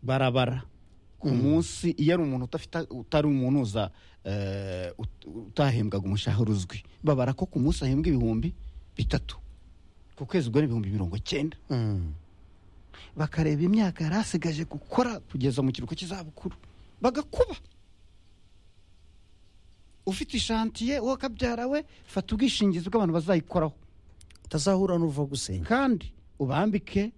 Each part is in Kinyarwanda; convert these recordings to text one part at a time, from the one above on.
barabara ku munsi iyo ari umuntu udafite utari umunuza utahembwaga umushahara uzwi babara ko ku munsi ahembwa ibihumbi bitatu ku kwezi ubwo ni ibihumbi mirongo icyenda bakareba imyaka yari asigaje gukora kugeza mu kiruhuko cy'izabukuru bagakuba ufite ishantiye wowe kabyara we fata ubwishingizi bw'abantu bazayikoraho utazahura n'uva gusenya kandi ubambike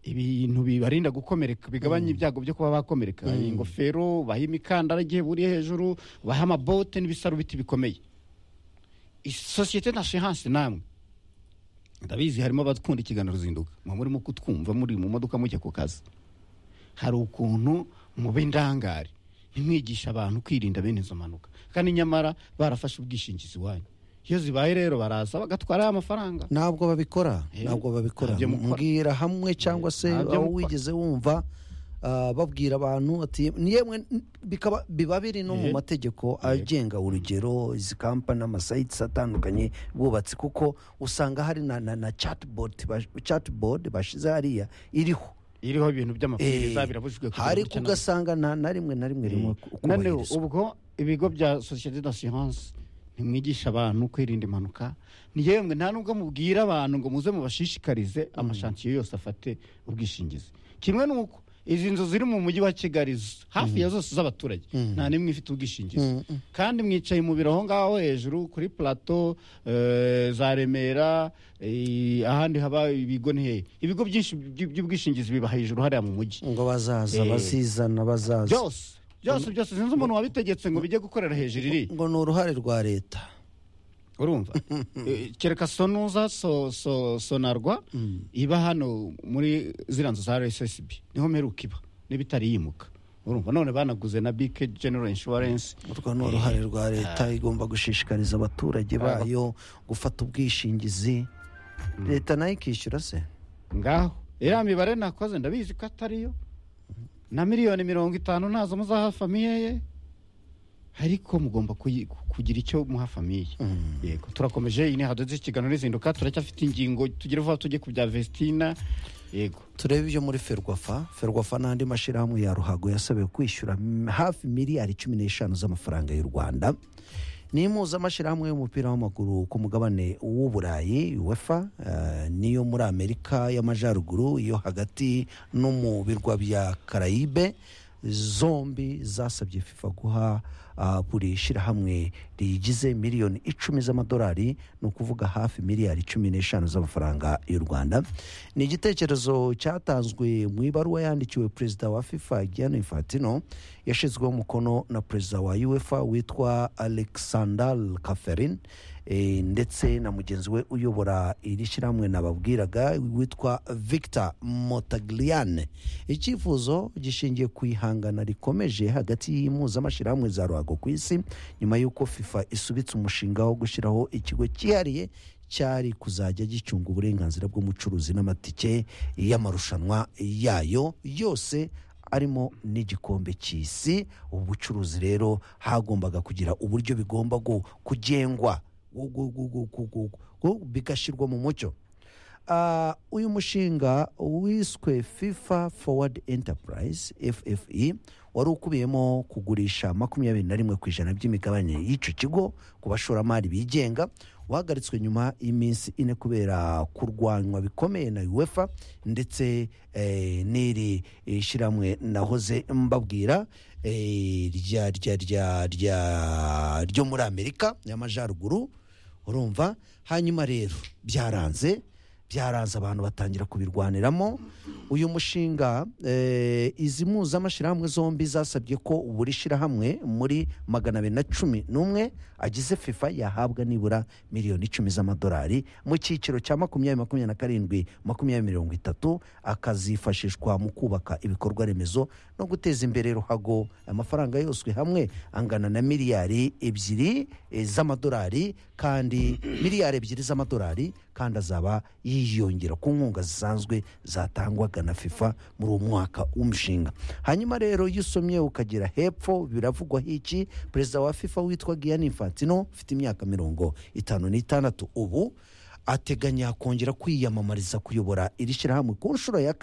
ibintu bibarinda gukomereka bigabanya ibyago byo kuba bakomereka ingofero baha imikandara igihe buriye hejuru baha amabote n'ibisarubiti bikomeye sosiyete na shihansi namwe ndabizi harimo abakunda ikiganiro ruzinduka muba murimo kutwumva muri mu modoka mujya ku kazi hari ukuntu muba indangare ntimwigisha abantu kwirinda bene izo mpanuka kandi nyamara barafashe ubwishingizi wanyu iyo zibaye rero baraza bagatwara amafaranga ntabwo babikora Eh, ntabwo babikora ntabyo mukora. mbwira hamwe cyangwa se ntabyo aho mukora. wigeze wumva ah, babwira abantu ati "Yemwe, n- bikaba- biba biri no mu Eh. mategeko agenga urugero izi kampani amasayitisi atandukanye bwubatsi kuko usanga hari na na- na chatibot chatibot bashize hariya iriho iriho ibintu by'amabwiriza Eh, birabujijwe kugira hari gutya na- kugasanga nta na rimwe na rimwe rimwe ku- noneho kubahirizwa. ubwo ibigo bya sosiyete d'assurance ntimwigisha abantu kwirinda impanuka ni yemwe nta nubwo mubwira abantu ngo muze mubashishikarize amashansiyo yose afate ubwishingizi kimwe n'uko izi nzu ziri mu mujyi wa kigali z- hafi ya zose z'abaturage nta n'imwe ifite ubwishingizi kandi mwicaye mu biro aho ngaho hejuru kuri plateau eh, za remera eh, ahandi haba ibigo ni hehe ibigo byinshi by- by'ubwishingizi biba hejuru hariya mu mujyi ngo bazaza Eh. bazizana bazaza byose byose byose sinzi umuntu wabitegetse ngo bijye gukorera hejuru iri ngo ni uruhare rwa leta urumva Eh, kereka sonuza so- so- sonarwa iba hano muri ziriya nzu za rsb niho mperuka iba niba itariyimuka urumva none banaguze na bike general insurance urwo ni uruhare rwa leta igomba gushishikariza abaturage bayo gufata ubwishingizi leta nayo ikishyura se ngaho iriya mibare nakoze ndabizi ko atariyo na miliyoni mirongo itanu ntazo muzaha famiye ye ariko mugomba kuyi- kugira icyo muha famiye yego turakomeje iyi ni hadoze ikiganiro n'izinduka turacyafite ingingo tugere vuba tujye ku bya vestina yego turebe ibyo muri ferwafa ferwafa n'andi mashyirahamwe ya ruhago yasabiwe kwishyura m- hafi miliyari cumi n'eshanu z'amafaranga y'u rwanda ni impuzamashyirahamwe y'umupira w'amaguru ku mugabane w'uburayi wefa eh, n'iyo muri amerika y'amajyaruguru iyo hagati no mu birwa bya karayibe zombi zasabye fifa guha ah, buri shyirahamwe riyigize miliyoni icumi z'amadolari ni ukuvuga hafi miliyari cumi n'eshanu z'amafaranga y'u rwanda ni igitekerezo cyatanzwe mu ibaruwa yandikiwe perezida wa fifa gianni infantino yashyizweho umukono na perezida wa uefa witwa alexander kaferin eh, ndetse na mugenzi we uyobora iri shyirahamwe nababwiraga witwa victor motagliane icyifuzo gishingiye ku ihangana rikomeje hagati y'impuzamashyirahamwe za ruhago ku isi nyuma y'uko fifa isubitse umushinga wo gushyiraho ikigo cyihariye cyari kuzajya gicunga uburenganzira bw'umucuruzi n'amatike y'amarushanwa yayo yose arimo n'igikombe cy'isi ubu bucuruzi rero hagombaga kugira uburyo bigomba gu- kugengwa gu- gu- gu- gu- gu- gu- gu- bigashyirwa mu mucyo Ah, uyu mushinga wiswe fifa forward enterprise ffe wari ukubiyemo kugurisha makumyabiri na rimwe ku ijana by'imigabane y'icyo kigo ku bashoramari bigenga wahagaritswe nyuma y'iminsi ine kubera kurwanywa bikomeye na uefa ndetse eh, n'iri eh, shyirahamwe nahoze mbabwira eh, rya rya rya rya ryo muri amerika y'amajyaruguru urumva hanyuma rero byaranze byaranze abantu batangira kubirwaniramo uyu mushinga eh, izi mpuzamashyirahamwe zombi zasabye ko buri shyirahamwe muri magana abiri na cumi n'umwe agize fifa yahabwa nibura miliyoni icumi z'amadolari mu cyiciro cya makumyabiri makumyabiri na karindwi makumyabiri mirongo itatu akazifashishwa mu kubaka ibikorwa remezo no guteza imbere ruhago amafaranga yose hamwe angana na miliyari ebyiri eh, z'amadolari kandi miliyari ebyiri z'amadolari kandi azaba yiyongera ku nkunga zisanzwe zatangwaga na fifa muri uwo mwaka w'umushinga hanyuma rero iyo usomye ukagera hepfo biravugwaho iki perezida wa fifa witwa giyani infantino ufite imyaka mirongo itanu n'itandatu ubu ateganya kongera kwiyamamariza kuyobora iri shyirahamwe ku nshuro ya